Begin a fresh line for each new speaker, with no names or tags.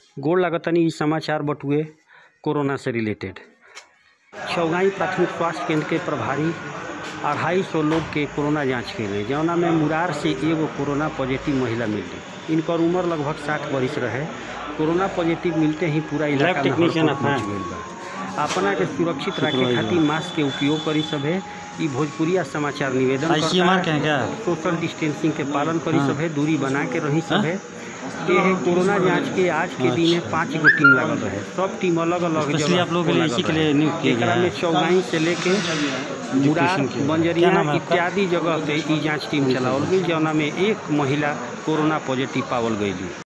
गोड़ लागतानी इ समाचार बटुए कोरोना से रिलेटेड छौगाई प्राथमिक स्वास्थ्य केंद्र के प्रभारी अढ़ाई सौ लोग के कोरोना जांच कैले जौना में मुरार से एगो कोरोना पॉजिटिव महिला मिली इनकर उम्र लगभग साठ वर्ष रहे कोरोना पॉजिटिव मिलते ही पूरा इलाका में
टेक्नीशियन
हड़कंप
अपना।
मच गइल बा अपना के सुरक्षित रखे खातिर मास्क के उपयोग करी सभे इ भोजपुरिया समाचार निवेदन
आईसीएमआर
करता
के हैं क्या
सोशल डिस्टेंसिंग के पालन करी
हाँ।
सभे दूरी बना के रही सभे ये है कोरोना जांच के आज के दिन में पाँच गो टीम लागल रहे सब टीम अलग अलग
स्पेशली आप लोगों के लिए इसी के लिए नियुक्त किया गया
एकरा में
है
चौगाई से लेके मुरार
के। क्या
बंजरिया
नाम है आपका?
इत्यादि जगह पे ई जांच टीम चलावल गई जौना में एक महिला कोरोना पॉजिटिव पावल गई